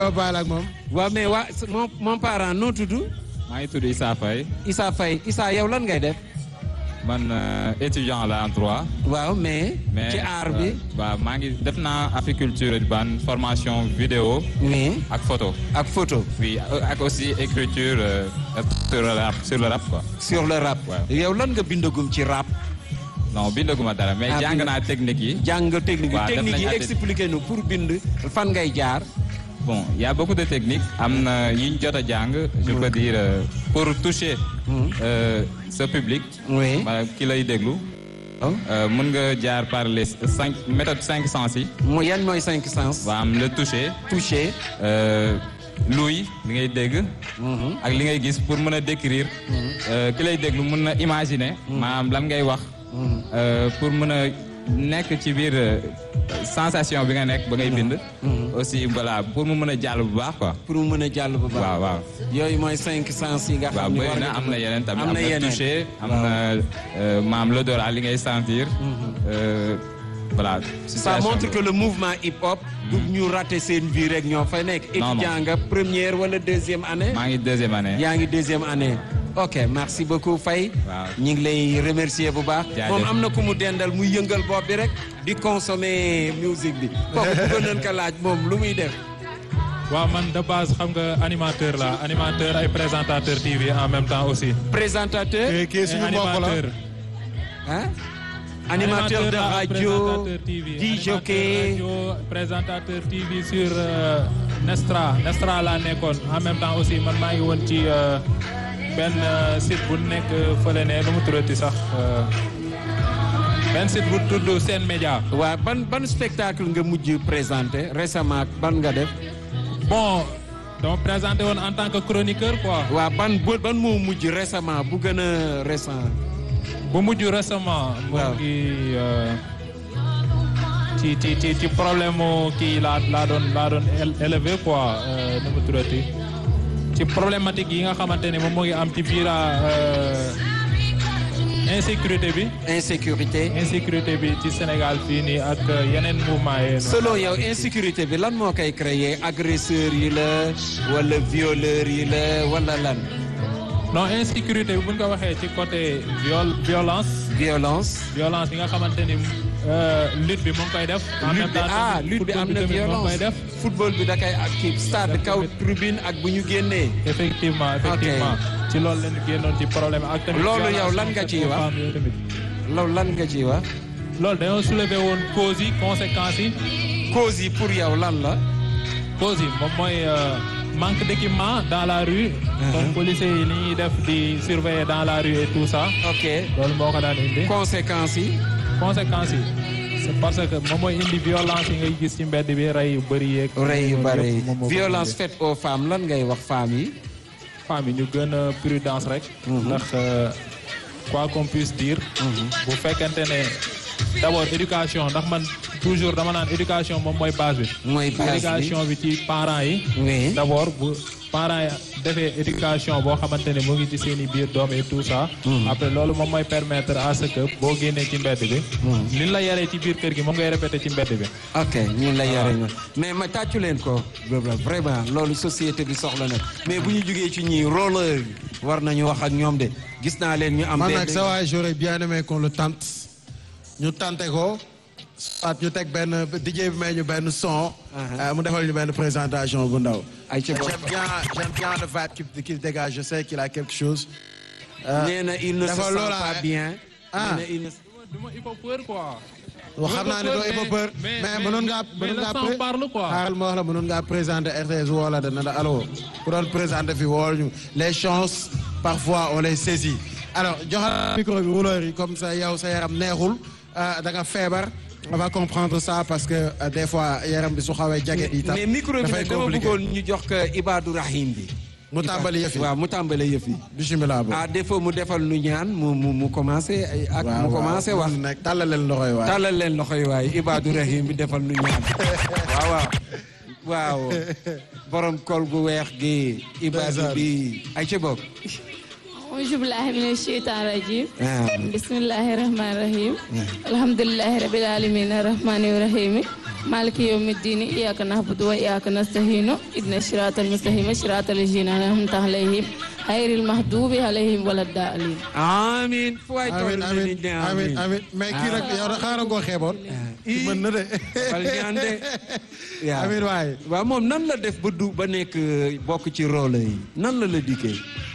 waaw baal ak moom. waaw mais waa mon mon parent noo tudd. maa ngi tudd Issa Faye Issa Faye Issa yow lan ngay def. man étudiant la en droit. waaw mais. mais ci art bi. waaw maa ngi def naa apiculture urbaine formation vidéo oui ak photo. ak photo. oui ak aussi écriture euh, sur le rap sur le rap quoi. sur le rap. waaw. yow lan nga bindagum ci rap. non bindaguma dara mais Ah, jàng bind- naa technique yi. jàng technique yi waaw, def technique yi nañ atelier. expliqué nu pour bind fan ngay jaar. bon y a beaucoup de techniques am na yi ñu jot a jàng. je peux dire euh, pour toucher. euh, ce public. oui. maanaam ki lay déglu. Oh. euh, mën nga jaar par les cinq méthodes cinq sens yi. mooy yan mooy cinq sens. waa am le toucher. toucher. euh, luy li ngay dégg. ak li ngay gis pour mën a décrire. euh, ki lay déglu mën na imaginer. maanaam lan ngay wax. euh, pour mën a nekk ci biir euh, sensation bi nga nekk ba ngay bind. aussi voilà pour mu mën a jàll bu baax quoi. pour mu mën a jàll bu baax. waaw waaw. yooyu mooy cinq sens yi nga waaw xam ne bëri war na nga am na yeneen tamit am am na na yeneen. toucher am na euh, maam l'odorat li ngay sentir. euh, voilà. ça situation montre bi. que le mouvement hip hop. du ñu raté seen vie rek ñoo fay nekk. Non, non. étudiant nga première wala deuxième année. maa ngi deuxième année. yaa ngi deuxième année. ok merci beaucoup Faye. Waaw. ñu ngi lay remercier bu baax. Jaajëf. moom am na ku mu dendal muy yëngal bopp bi rek. di consommer musique bi. kooku bëggoon nañ ko laaj moom lu muy def. waaw man de base xam nga animateur la animateur ay présentateur TV en même temps aussi. présentateur. kii kii Et suñu mbokk la. animateur. hein animateur de la, radio présentateur TV, di animateur jockey. radio, présentateur TV sur euh, Nestra Nestra laa nekkoon en même temps aussi man maa ngi woon ci euh, benn euh, site bu nekk fële ne lu mu tuddati sax euh, benn site bu tudd Sen Média. waa ban ban spectacle nga mujj présenté récemment ban nga def. bon dama présenté woon en tant que chroniqueur quoi. waa ban bu- ban moo mujj récemment bu gën a récent. bu mujj récemment. Waaw. mu ngi euh, ci ci ci ci problème mu kii laa laa doon laa doon éle- élevé quoi euh, nu mu tuddati ci problématique yi nga xamante ne moom moo ngi am ci biir euh, insécurité bi insécurité. insécurité bi ci Sénégal fii nii ak euh, yeneen mouvement yi. selon yow insécurité bi lan moo koy créer agresseurs yi la wala violeurs yi la wala lan. non insécurité bi bu ñu ko waxee ci côté viol violence violence. violence yi nga xamante ni euh, lutte bi mu ngi koy def. en même lutte bi temps ah tamit lutte bi am football na tamit mu ngi violence koy def. football bi da koy ak kii stade kaw tribune ak bu ñu génnee. effectivement effectivement ci loolu lañu génnoon ci problème ak tamit Loolu violence yow lan nga ciy wax? femmes yooyu tamit. loolu lan nga ciy wax. loolu dañoo soulever woon causes yi conséquences yi cause yi pour yow lan la. causes yi moom mooy euh, manque d'équipement dans la rue comme policiers yi li ñuy def di surveiller dans la rue et tout ça ok loolu moo ko daan indi conséquences yi. conséquences yi c'est parce que moom mooy indi violence yi ngay gis ci mbedd bi rey yu bëri yeeg rey yu yooyu bare yëpp moom moo ko violence indi. faite aux femmes lan ngay wax femmes yi. femmes yi ñu gën a prudence rek. ndax euh, quoi qu'on puisse dire. bu fekkente ne d'abord éducation ndax man toujours dama naan éducation moom mooy base bi. mooy base bi. éducation bi ci parents yi. oui. d'abord bu parents yi defee éducation boo xamante ne mu ngi ci seen i biir doom et tout ça. après loolu moom mooy permettre à ce que boo génnee ci mbedd bi. ni la yaree ci biir kër gi moom ngay répéter ci mbedd bi. ok ñun la yore ñu mais ma tàccu leen ko vraiment loolu société bi soxla na mais bu ñu jugee ci ñii roller yi war nañu wax ak ñoom de gis naa leen ñu am. man benn- nag sa waay j'aurais bien aimé qu'on le tente ñu tente ko soit ñu teg benn DJ bi may ñu benn son. euh, mu defal ñu benn présentation bu ndaw. ay ci bopp. J'aime bien j'aime bien le vibe qu'il qu'il dégage je sais qu'il a quelque chose. Euh, nee na il ne se dafa sent loola pas rek. bien. Ah. nee na il ne du ma il faut peur quoi. wax xam naa ne doo ëpp peur mais- mais mais- mënoon ngaa mais mënoon le ngaa sang pré- parle, quoi. xaaral ma wax la mënoon ngaa présenter RTS woo la dana la allo ku doon présenter fi wool ñu les chances parfois on les saisit alors joxal micro bi rouleur yi comme ça yow sa yaram neexul euh, da nga feebar on va comprendre ça parce que euh, des fois yaram bi su xawee jaget yi tam mais micro bi dafay nag dama compliqué bëggoon ñu jox ko Ibadou Rahim bi. mu tàmbali yëf yi waaw mu tàmbali yëf yi. bisimilah bo à défaut mu defal nu ñaan mu mu mu commencé ay ak mu commencé wax. nag tàllal leen loxo yi waay tàllal leen loxo yi waaye Ibadou Rahim bi defal nu ñaan. waaw waaw. waaw borom kol gu weex gi. Ibadou bi ay ci bokk. auzu billahi mina sheytaan rajim ah. bismillahi rahmani rahim alhamdulillahi rabbil alamin arrahmani rahim maliki yawmi ddini iyyaka na'budu wa iyyaka nasta'inu ihdina siratal mustaqima siratal ladzina an'amta alayhim ghayril maghdubi alayhim waladdallin amiin fu waay toll amin nit amin ñi amin amin mais kii nag yow da xaaral koo xeeboon ki mën na de Fal ñaan de. waaw amin waaye waaw moom nan la def ba du ba nekk euh, bokk ci rôle yi nan la la dikkee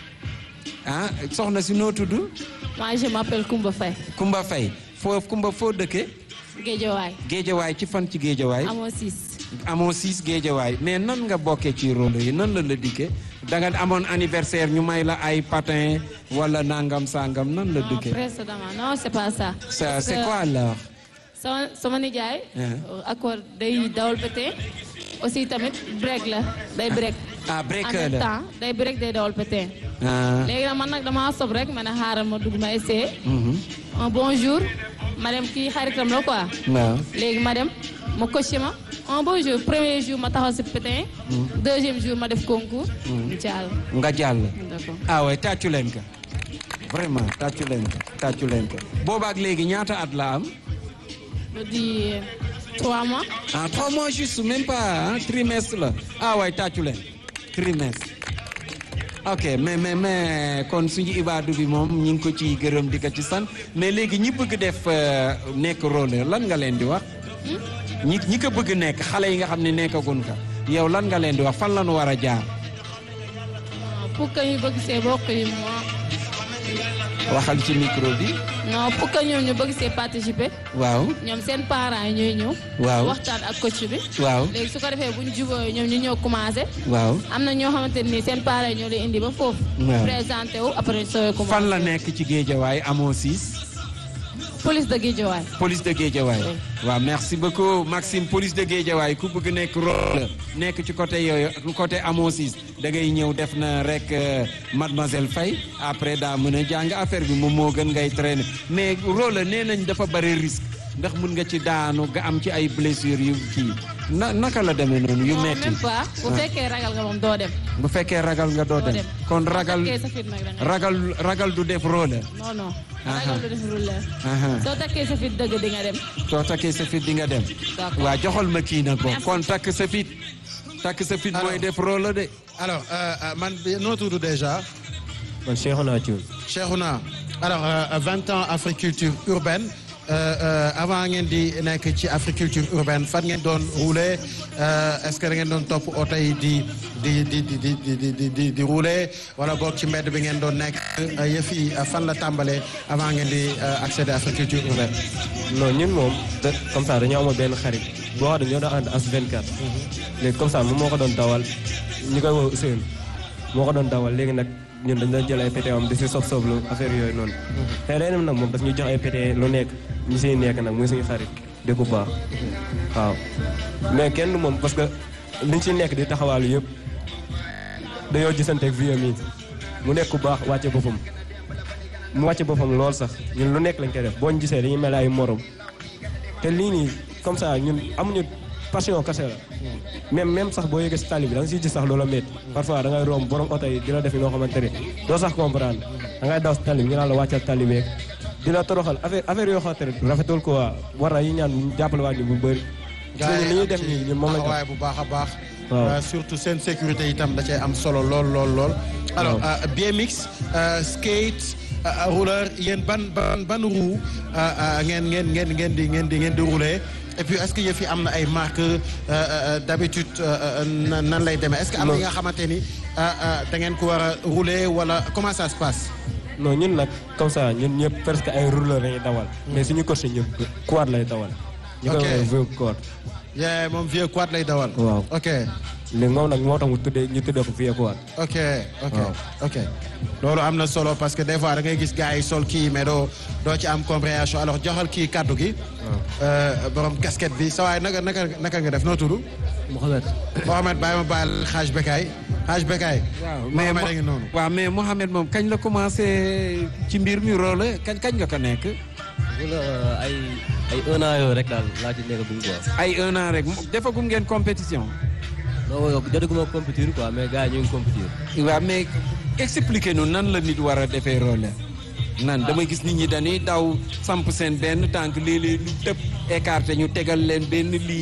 ah soxna si noo tudd moi je m'appelle Koumba Faye Kumba Faye foo Kumba foo dëkkee Guédiawaye géejawaay ci fan ci géejawaay amoo siis amoo siis géejawaay mais nan nga bokkee ci rôle yi nan la la dikkee da nga amoon anniversaire ñu may la ay patin wala nangam sangam nan la non dikkee précédemment non c'est pas ça ça Parce c'est que quoi alors sama sama nijaay Ah. accord day dawal pété aussi tamit break la day break ah en breaker même la temps day break day dawal pété ah léegi nag man nag damaa sob rek ma ne xaaral ma dugg ma essayé mhm. un bon jour ma dem kii xaritam la quoi waaw léegi ma dem ma coché ma un bon jour premier jour ma taxaw si pétin deuxième jour ma def concours incha allah nga jàll d'accord ah ouais tàccu leen ko vraiment tàccu leen ko tàccu leen ko boobaak léegi ñaata at la am ba di trois mois ah trois mois juste même pas ah trimestre la ah ouais tàccu leen trimestre ok mais mais mais kon suñu ibaadu bi moom ñu ngi ko ci gërëm di ko ci sant mais léegi ñi bëgg def euh, nekk rôle lan nga leen di wax ñi ñi ko bëgg nekk xale yi nga xam ne nekkagun ka yow lan nga leen di wax fan la ñu war a jaar pour que ñu bëgg see bokk yi moo waxal ci micro bi non pour que ñoom ñu bëgg see participer waaw ñoom seen parents yi ñooy ñëw Waaw. waxtaan ak coach bi waaw léegi su ko defee bu ñu jubóo ñoom ñu ñëw commencé waaw am na ñoo xamante ni seen parents yi ñoo lay indi ba foofu Waaw. présenté wu après sooy commencé fan la nekk ci géejawaay amoo siis police de Guédiawaye police de Guédiawaye waaw merci beaucoup Maxime police de Guédiawaye ku bëgg nekk rôle nekk ci côté yooyu côté amoo siis da ngay ñëw def na rek euh, mademoiselle Faye après daa mën a jàng affaire bi moom moo gën ngay traîner mais rôle nee nañ dafa bari risque ndax mun nga ci daanu nga am ci ay blessures yu kii na naka la demee noonu yu non metti même pas bu fekkee ragal nga moom doo dem bu fekkee ragal nga doo doo dem dem kon Boo ragal takkee sa fit nag da nga ragal ragal du def rôle non non Aha. ragal du def rouleur Aha. soo takkee sa fit dëgg di nga dem soo takkee sa fit di nga dem D'accord. waa joxal ma kii nag bon kon takk sa fit takk sa fit mooy Alors. def rôle de alors euh, euh, man bi noo tudd déjà man Cheikhouna Thioune Cheikhouna alors euh, 20 ans agriculture urbaine euh, euh, avant ngeen di nekk ci agriculture urbaine fan ngeen doon rouler euh, est-ce que da ngeen doon topp oto yi di di di di di di di di di di rouler wala boog ci mbedd bi ngeen doon nekk euh, yëf yi euh, fan la tàmbalee avant ngeen di euh, accéder à agriculture urbaine. non ñun moom da comme ça dañoo amoon benn xarit boo xam ne ñoo doon ànd as 24. léegi comme ça moom moo ko doon dawal ñu koy woo Ousseynou moo ko doon dawal léegi nag ñun dañ doon jël ay pété am di si sob soblu affaire yooyu noonu. xëy na nag moom daf ñu jox ay pété lu nekk ñu siy nekk nag muy suñu xarit di ku baax waaw. mais kenn du moom parce que liñ si nekk di taxawaalu yëpp dañoo gisanteeg vieux mi mu nekk ku baax wàcce boppam. mu wàcce boppam lool sax ñun lu nekk lañ koy def boo ñu gisee dañuy mel ay morom te lii nii comme ça ñun amuñu passion kese la même même sax boo yëgee si tali bi da nga siy gis sax loola métti parfois da ngay romb borom oto yi di la def noo xamante ne doo sax comprendre da ngay daw si tali bi ñu naan la wàccal tali beeg di la toroxal affaire affaire yoo xamante ne rafetul quoi war na yi ñaan ñu jàppale waa ñu bu bëri. gis nga li ñuy def nii ñun moom lañ waaye bu baax a baax. Waaw. Euh, surtout seen sécurité itam da cee am solo lool lool lool. alors Waaw. euh, BMX euh, skate euh, rouleur yéen ban ban ban roue euh, euh, ngeen ngeen ngeen ngeen di ngeen di ngeen di rouler et puis est-ce que yëf yi am na ay marques euh, euh, d'habitude euh, euh, nan nan lay demee est-ce que am na Non. yi nga xamante ni euh, euh, da ngeen ko war a rouler wala comment ça se passe. non ñun nag comme ça ñun ñëpp presque ay rouleur lañuy dawal. mais suñu coach ñun quad lay dawal. ñu koy Ok. woowee vieux quad. yee moom vieux quad lay dawal. Waaw. ok léegi moom nag moo tax mu tuddee ñu tuddee ko vieux quad. ok ok Waaw. ok loolu am na solo parce que des fois da ngay gis gars yi sol kii mais doo doo ci am compréhension alors joxal kii kaddu gi. Euh, borom casquette bi sa waay naka naka naka nga def noo tudd. Mohamed. Mohamed bàyyi ma baal xaaj bekaay xaaj bekaay. waaw mais Mohamed a ngi noonu. waaw mais Mohamed moom kañ la commencé ci mbir mi rôle kañ kañ nga ko nekk wala ay ay un an yooyu rek daal laa ci nekk bu quoi. ay un an rek defagum ngeen compétition non yow jotaguma compétir quoi mais gars yi ñu ngi compétir. waaw mais expliquer nu nan la nit war a defee rôle nan damay gis nit ñi dañuy daw samp seen benn tànk léeg-léeg lu tëb écarté ñu tegal leen benn ligne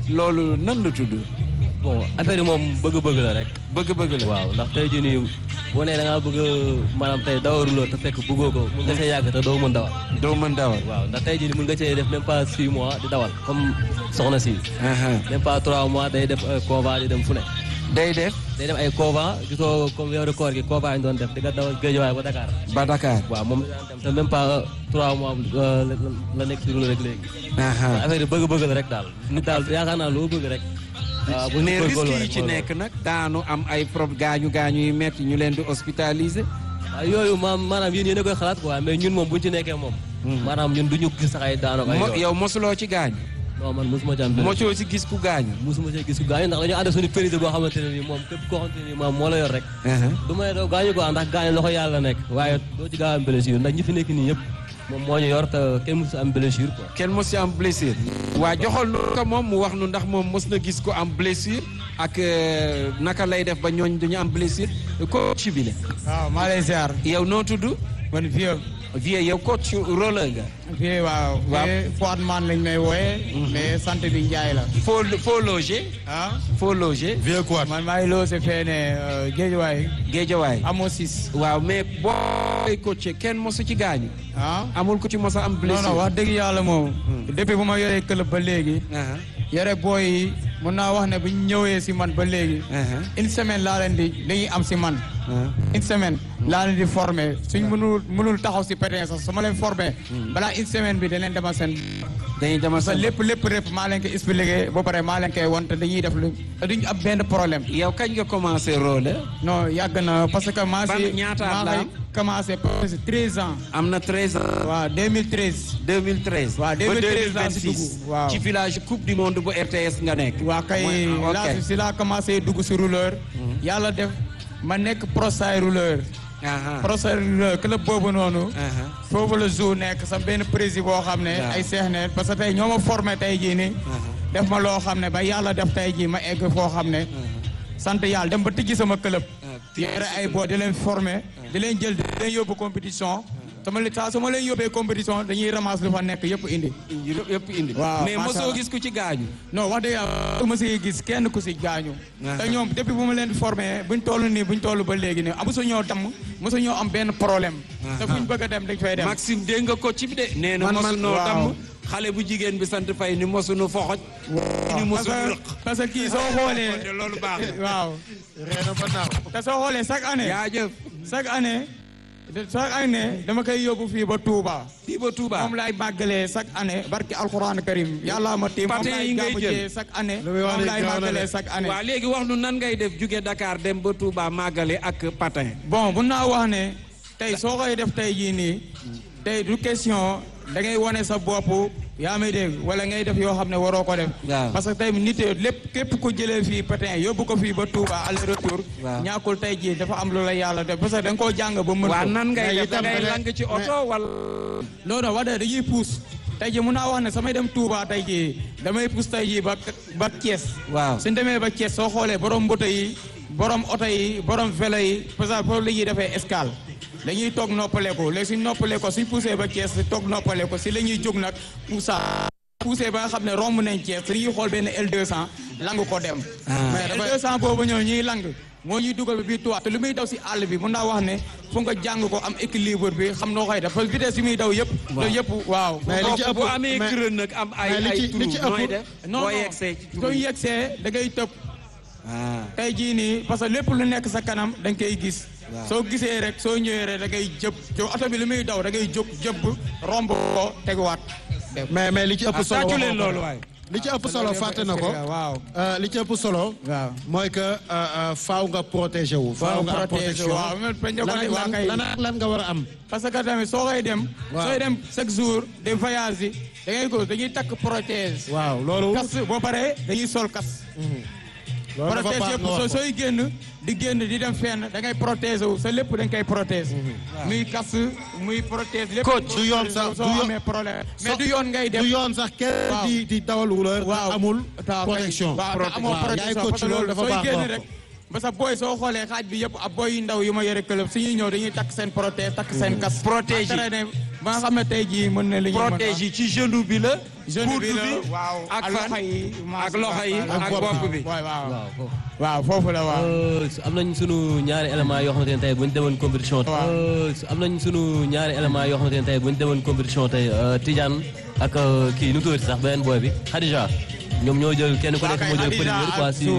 loolu nan la tudd bon affaire yi moom bëgg-bëgg la rek. bëgg-bëgg la waaw ndax tey jii nii boo nee da ngaa bëgg a maanaam tey dawaruloo te fekk bëggoo ko mun nga see yàgg te doo mën dawal. doo mën dawal waaw ndax tey jii nii mun nga see def même pas 6 mois di dawal comme soxna si. même pas 3 mois day def convent di dem fu ne. day def day dem ay convent gisoo comme weeru koor gi convent yi doon def di nga dawal Guédiawaye ba Dakar. ba Dakar waaw moom la daan dem te même pas 3 mois la la nekk si rek léegi. affaire yi bëgg-bëgg la rek daal nit daal yaakaar naa loo bëgg rek. waaw bu ne ñu risque góorgóorloo yi rek ci mooy nekk nag daanu am ay prob gaañu gaañu yu metti ñu leen di hospitaliser waaw yooyu maam maanaam yéen yéen a koy xalaat quoi mais ñun moom bu ñu ci nekkee moom. maanaam ñun du ñu gis sax ay daanaka ay Mo- yoon. yow mosuloo ci gaañu non man mosuma ci am benn. mosoo ci gis ku gaañu mosuma ci gis ku gaañu ndax dañoo ànd suñu péride boo xamante ne nii moom képp koo xamante ne nii maam moo la yor rek. du ma ne doo gaañu quoi ndax gaañu loxo yàlla nekk waaye doo ci gaaw am blessure ndax ñi fi nekk nii yëpp moom moo ñu yor te kenn mosu am blessure quoi. kenn mos ci am blessure waa joxal nu ko moom mu wax nu ndax moom mos na gis ko am blessure ak euh, naka lay def ba ñooñ duñu am blessure coach bi la waaw maa lay ziar yow noo tudd man vieux vie yow coach roller nga vieux waaw Waaw. vieux Fouad Man lañ may wooyee mais sant bi Njaay la foo foo loger ah foo loger vieux quoi man maa ngi loo si feene Géejawaay Géejawaay amoo sis waaw mais booy coach kenn mosu ci gaañu ah amul ku ci mos a am non blessure non wax dëgg yàlla moom depuis bu ma yoree club ba léegi Aha, yore booy yi mën naa wax ne bu ñu ñëwee si man ba léegi aha, une semaine laa leen di dañuy am si man aha. une semaine laa leen di formé suñ mënul mënul taxaw si pétin sax su ma leen formé balaa une semaine bi da leen demal seen dañuy demal sa sa lépp lépp lépp maa leen ko expliqué ba pare maa leen koy won te dañuy def lu te duñ am benn problème yow kañ nga commencé roller non yàgg na parce que maa Ban si ñaata at maa la ngi am? commencé presque 13 ans am na 13 ans waaw 2013 2013 Waaw, 2013 laa si ba 2026 dugg, waaw. ci village coupe du monde bu RTS nga nekk waa kay Mooy- ok. laa si laa commencé dugg si rouleur yàlla def ma nekk prosay rouleur Aha, prosay rouleur club boobu noonu aha. foofu la jour nekk sa benn président boo xam ne Waaw. ay seex ne parce que tey ñoo ma formé tey jii nii def ma loo xam ne ba yàlla def tey jii ma egg foo xam ne sant yàlla dem ba tijji sama club yore ay boo di leen formé di leen jël di leen yóbbu compétition sama li saa su ma leen yóbbee compétition dañuy ramasse lu fa nekk yëpp indi yëpp indi Waaw, mais macha mosoo Allah. gis ku ci gaañu non wax dëgg yàlla ma si gis kenn ku si gaañu Ah. te ñoom depuis bu ma leen formé buñ toll nii buñ toll ba léegi nii mosu ñoo damm mosu ñoo am benn problème te buñ bëgg a dem dañ fay dem Maxime dégg nga ko ci bi de nee na Man- mosu man- noo waaw. damm xale bu jigéen bi sant fay ni mosu nu foxoj ni mosu parce nu que parce que kii soo xoolee rëq loolu baax na waaw reena ba naaw te soo xoolee chaque année jaajëf chaque année de- chaque année dama koy yóbbu fii ba Touba fii ba Touba moom laay màggalee chaque année barki alxuraan karim yàlla ma tiim moom Patin yi laay ngay gàmmu jël. jee chaque année Lu muy wax moom ni laay gaaw na de. màggalee chaque année waaw léegi wax nu nan ngay def jóge Dakar dem ba Touba màggale ak patin bon mun naa wax ne tey soo koy def tey jii nii tey du question da ngay wane sa bopp yaa may dégg wala ngay def yoo xam ne waroo ko def Waaw. parce que tey nit yi lépp képp ku jëlee fii patin yóbbu ko fii ba Touba aller retour Waaw. ñàkkul tey jii dafa am lu la yàlla def parce que da nga koo jàng ba mën waa ko nan ngay mais def da itam ngay da ngay- lang ci oto wala non non wax dëgg dañuy puus tey jii mun naa wax ne samay dem Touba tey jii damay puus tey jii ba ba Thiès waaw suñ demee ba Thiès soo xoolee borom mboto yi borom oto yi borom vélo yi parce que foofu la ñuy defee escale dañuy toog noppale ko léegi suñ noppale ko suñ poussé ba Thiès toog noppale ko si la ñuy jóg nag poussa poussé ba nga xam ne romb nañ Thiès dañuy xool benn L200 lang ko dem mais L200 boobu ñëw ñuy lang moo ñuy dugal bi biir tuwaat te lu muy daw si àll bi mun naa wax ne fu nga jàng ko am équilibre bi xam noo koy def parce que vitesse yi muy daw yëpp loolu yëpp waaw mais li ci ëpp bu amee mais- creux nag am ay mais li ay ci- li ci trou nooy ëpp- def non boo non yegsee ci trou soo yi. yegsee da ngay tëb ah tey jii nii parce que lépp lu nekk sa kanam da nga koy gis. soo gisee rek soo ñëwee rek da ngay jëb jo oto bi lu muy daw da ngay jóg jëbb romb ko teguwaat. mais mais li ci ëpp ah solo tàccu waxoo leen ko loolu de. waay li ci ëpp solo fàtte na ko waaw Euh, li ci ëpp solo waaw. mooy que euh, euh, faaw nga protéger wu faaw nga am protéger, protection waaw, mais bañ a ko lan ne ak waa lan kay. lan ak lan nga war a am parce que tamit soo koy dem. Waaw. sooy dem chaque jour de voyage yi da ngay ko dañuy takk protège. waaw loolu kas boo paree dañuy sol kas. loolu dafa protège baax yëpp nga soo wax ko sooy génn di génn di dem fenn da ngay protéger wu sa lépp da nga koy protéger. muy kas muy protège lépp. Coach, du yoon sax, soo du yoon- amee problème. mais so- du yoon ngay dem. du yoon sax kenn Waaw. di di dawal rouleur te waaw amul ta- protection waaw te amoo waaw yaay protection coach parce que loolu dafa sooy baax nga génn wax rek ko parce que booy soo xoolee xaaj bi yëpp ab booy yu ndaw yu ma yore club su ñuy ñëw dañuy takk seen protège takk seen kas Protège yi. entraîné ba nga xam ne tey jii mën na li ñu mën a- protège yi ci genou bi la. genou bi la coude waaw ak ak fan loxo yi ak loxo yi ak bopp bi. waaw waaw waaw foofu. waaw foofu la waaw Euh, am nañ sunu ñaari éléments yoo xamante ne tey bu ñu demoon compétition. Waaw. Euh, am nañ sunu ñaari éléments yoo xamante ne tey bu ñu demoon compétition tey euh, Tidiane ak euh, kii nu mu tuddati sax beneen boy bi Khadija ñoom ñoo jël kenn ku Waaw nekk kay, moo jël Khadija première ak quoi si Zou.